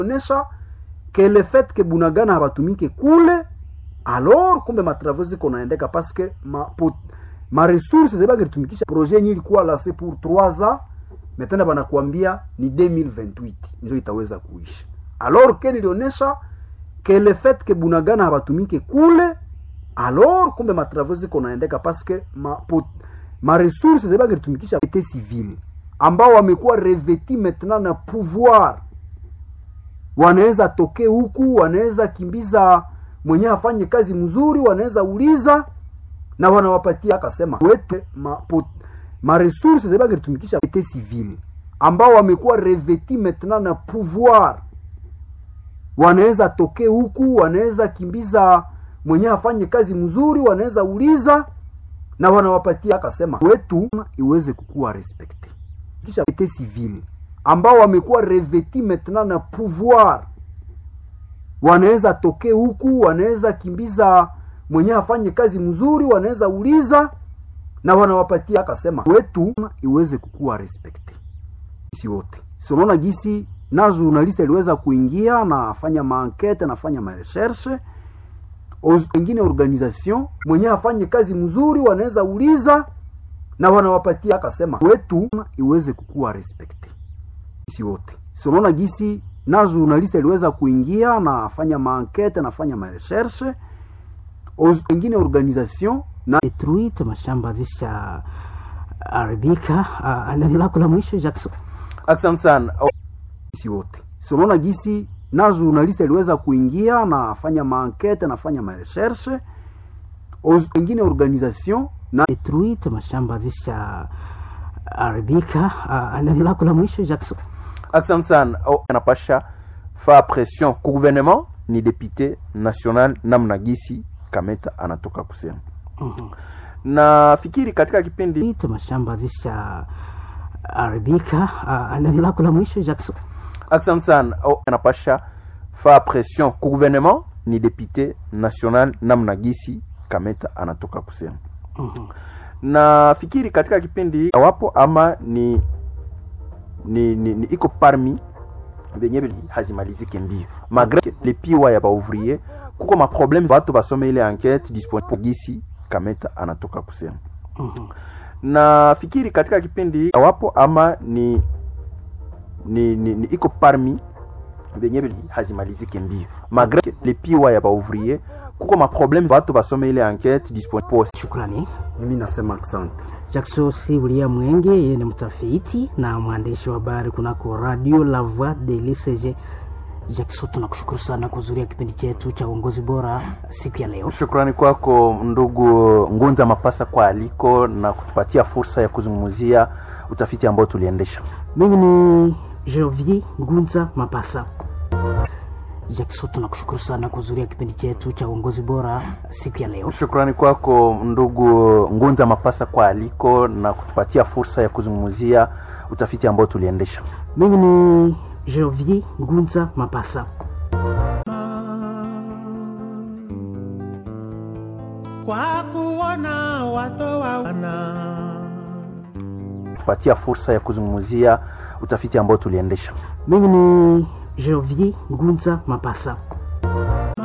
onesha que le fait que bunagana habatumike kule alors kumbe matravaux ziko naendeka parce que ma, pot, ma ressources zebangelitumikisha projet yenye ilikuwa lase pour 3 ans metena banakuambia ni 2028 njo itaweza kuisha alors ke nilionesha que le fait que bunagana habatumike kule alors kumbe matravaux ziko naendeka parce que ma, pot, ma ressources zebangelitumikisha ete civile ambao wamekuwa reveti maintenant na pouvoir wanaweza toke huku wanaweza kimbiza mwenye afanye kazi mzuri wanaweza uliza na wanawapatia akasema wete ma, pot, ma ressources zebangelitumikisha ete civile ambao wamekuwa reveti maintenant na pouvoir wanaweza toke huku wanaweza kimbiza mwenye afanye kazi mzuri wanaweza uliza na wanawapatia akasema wetu iweze kukuwa respecte kisha ete civile ambao wamekuwa reveti maintenant na pouvoir wanaweza toke huku wanaweza kimbiza mwenye afanye kazi mzuri wanaweza uliza na wanawapatia akasema wetu iweze kukuwa respecte si wote sonaona gisi na journaliste aliweza kuingia na afanya maankete nafanya marecherche wengine organisation mwenye afanye kazi mzuri wanaweza uliza na wanawapatia akasema wetu iweze kukuwa respecte si wote sonaona gisi na journaliste aliweza kuingia na afanya maankete nafanya marecherche wengine organisation na detruite mashamba zisha haribika. Uh, neno lako la mwisho Jackson? Asante sana. si wote sonaona gisi na journaliste aliweza kuingia na afanya maankete nafanya marecherche wengine organisation na detruite mashamba zisha haribika. Uh, neno lako la mwisho Jackson? Asante sana. Oh, anapasha fa pression ku gouvernement ni député national namna gisi Kameta anatoka kusema. Mhm. Na fikiri katika kipindi Ite mashamba zisha haribika. Uh, neno lako la mwisho Jackson? Asante sana. Oh, anapasha fa pression ku gouvernement ni député national namna gisi Kameta anatoka kusema. Mhm. Na fikiri katika kipindi wapo ama ni ni, ni, ni iko parmi benye bili hazimalizike mbio malgré le piwa ya baouvrier kuko maproblème watu basome ile enquête disponible gisi Kameta anatoka kusema. Mhm. na fikiri katika kipindi wapo ama ni ni, ni, ni iko parmi benye bili hazimalizike mbio malgré le piwa ya baouvrier kuko maproblème watu basome ile enquête disponible Shukrani. mimi nasema asante Jackson Sibulia Mwenge, yeye ni mtafiti na mwandishi wa habari kunako Radio La Voix de l'ICG. Jackson, tunakushukuru sana kuhudhuria kipindi chetu cha uongozi bora siku ya leo. Shukrani kwako ndugu Ngunza Mapasa kwa aliko na kutupatia fursa ya kuzungumzia utafiti ambao tuliendesha. Mimi ni Jovier Ngunza Mapasa. Jackson, tunakushukuru sana kuhudhuria kipindi chetu cha uongozi bora siku ya leo. Shukrani kwako ndugu Ngunza Mapasa kwa aliko na kutupatia fursa ya kuzungumzia utafiti ambao tuliendesha. Mimi ni Jovier Ngunza Mapasa. kwa kuona watoa wana Kutupatia fursa ya kuzungumzia utafiti ambao tuliendesha. Mimi ni Jovier Ngunza Mapasa.